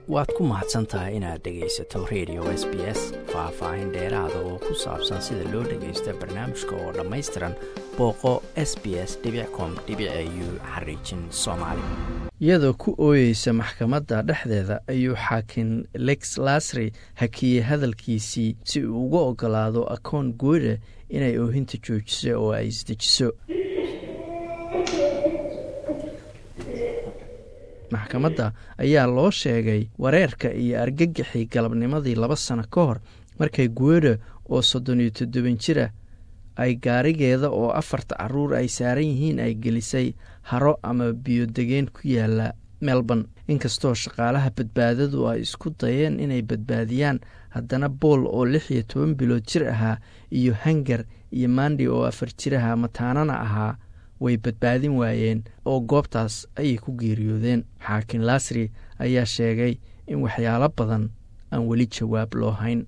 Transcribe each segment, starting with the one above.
waad ku mahadsan tahay inaad dhegaysato radio s b s faah-faahin dheeraada oo ku saabsan sida loo dhagaysta barnaamijka oo dhammaystiran booqo s b s com u xariijin soomaali iyadoo ku ooyeysa maxkamadda dhexdeeda ayuu xaakin lex lasri hakiyey hadalkiisii si uu uga ogolaado akoon gooda inay oohinta joojiso oo ay isdejiso maxkamadda ayaa loo sheegay wareerka iyo argagixii galabnimadii laba sano ka hor markay guweda oo soddon iyo toddoban jira ay gaarigeeda oo afarta caruur ay saaran yihiin ay gelisay haro ama biyodegeen ku yaala melbourne inkastoo shaqaalaha badbaadadu ay isku dayeen inay badbaadiyaan haddana bool oo lix iyo toban bilood jir ahaa iyo hangar iyo mandi oo afar jir ahaa mataanana ahaa way badbaadin waayeen oo goobtaas ayay ku geeriyoodeen xaakin lasri ayaa sheegay in waxyaalo badan aan weli jawaab loo hayn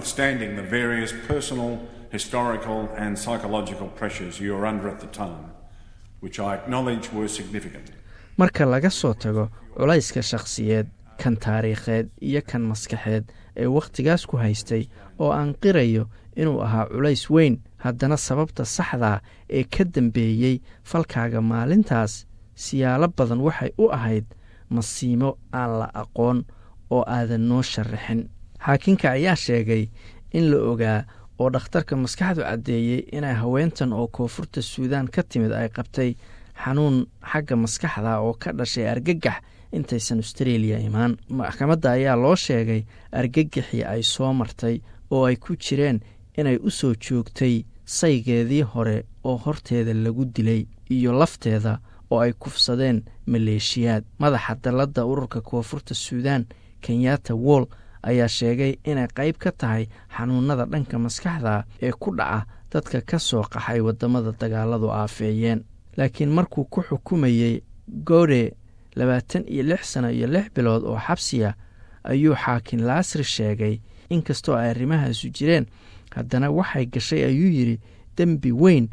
marka laga soo tago culayska shakhsiyeed kan taariikheed iyo kan maskaxeed ee wakhtigaas ku haystay oo aan qirayo inuu ahaa culays weyn haddana sababta saxdaa ee ka dambeeyey falkaaga maalintaas siyaalo badan waxay u ahayd masiimo aan la aqoon oo aadan noo sharaxin xaakinka ayaa sheegay in la ogaa oo dhakhtarka maskaxdu caddeeyey inay haweentan oo koonfurta suudaan ka timid ay qabtay xanuun xagga maskaxda oo ka dhashay argagax intaysan austreeliya imaan maxkamadda ayaa loo sheegay argagaxii ay soo martay oo ay ku jireen inay u soo joogtay saygeedii hore oo horteeda lagu dilay iyo lafteeda oo ay kufsadeen maleeshiyaad madaxa dalladda ururka koonfurta suudaan kenyatta woll ayaa sheegay inay qayb ka tahay xanuunada dhanka maskaxda ee ku dhaca dadka ka soo qaxay waddamada dagaaladu aafeeyeen laakiin markuu ku xukumayey gode labaatan iyo lix sano iyo lix bilood oo xabsiya ayuu xaakin laasri sheegay inkastoo ay arrimahaasu jireen haddana waxay gashay ayuu yidhi dembi weyn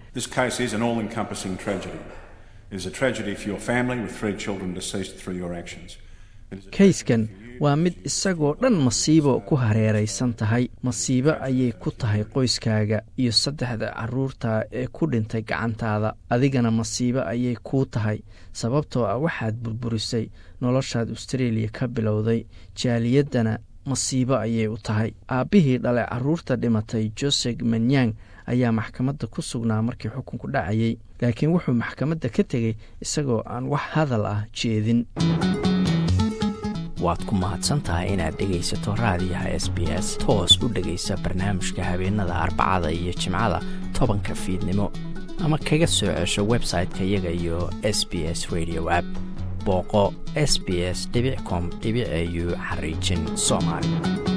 kayskan waa mid isagoo dhan masiibo ku hareeraysan tahay masiibo ayay ku tahay qoyskaaga iyo saddexda carruurta ee ku dhintay gacantaada adigana masiibo ayay kuu tahay sababtoo ah waxaad burburisay noloshaad austreeliya ka bilowday jaaliyaddana masiibo ayay u tahay aabbihii dhale carruurta dhimatay joseg manyang ayaa maxkamadda ku sugnaa markii xukunku dhacayey laakiin wuxuu maxkamadda ka tegey isagoo aan wax hadal ah jeedin waad ku mahadsantahay inaad dhegaysato raadiyaha s b s toos u dhegaysa barnaamijka habeenada arbacada iyo jimcada tobanka fiidnimo ama kaga soo cesho website-ka iyaga iyo s b s radio app booqo s b s com au xariijin soomaali